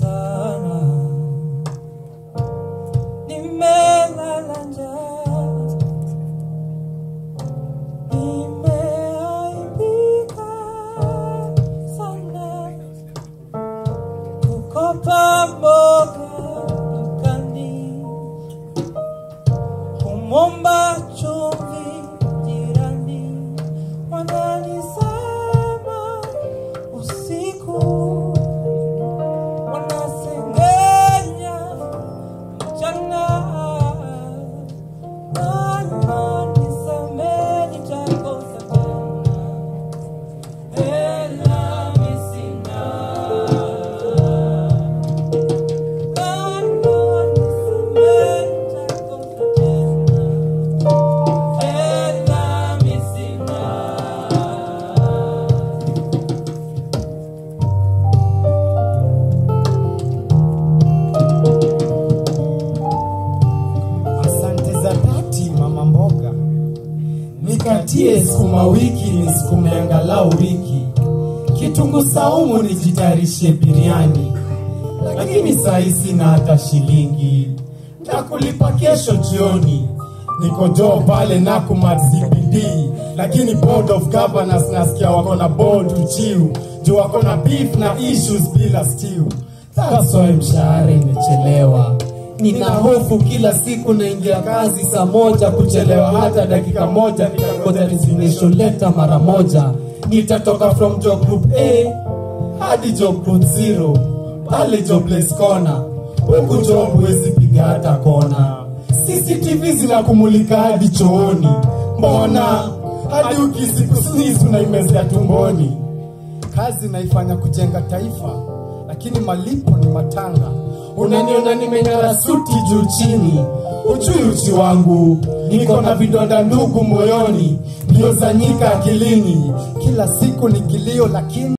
sana, nimelala njaa, nimeaibika sana, kukopa mboga dukani, kumwomba chumvi jirani, wananisema usiku wanasengenya mchana Bwana nisamehe nitakosa tena hela mi sina Bwana nisamehe nitakosa tena hela mi sina Asante za dhati mama mboga, nikatie sukuma wiki nisukume angalau wiki, kitunguu saumu nijitayarishe biriani, lakini saa hii sina hata shilingi, ntakulipa kesho jioni. Niko joo pale Nakumatt CBD, lakini board of governors nasikia wako na board uchiu juu wako na beef na issues bila stew. That's why mshahara imechelewa. Nina hofu kila siku naingia kazi saa moja, kuchelewa hata dakika moja, nitangoja resignation letter mara moja. Nitatoka from job group A hadi job group zero, pale jobless corner. Huku job huwezi piga hata kona. CCTV zinakumulika hadi chooni, mbona hadi ukisikusnis unaimezea tumboni. Kazi naifanya kujenga taifa, lakini malipo ni matanga. Unaniona nimeng'ara suti juu chini, ujui uchi wangu, niko na vidonda ndugu moyoni, ndio zanyika akilini, kila siku ni kilio lakini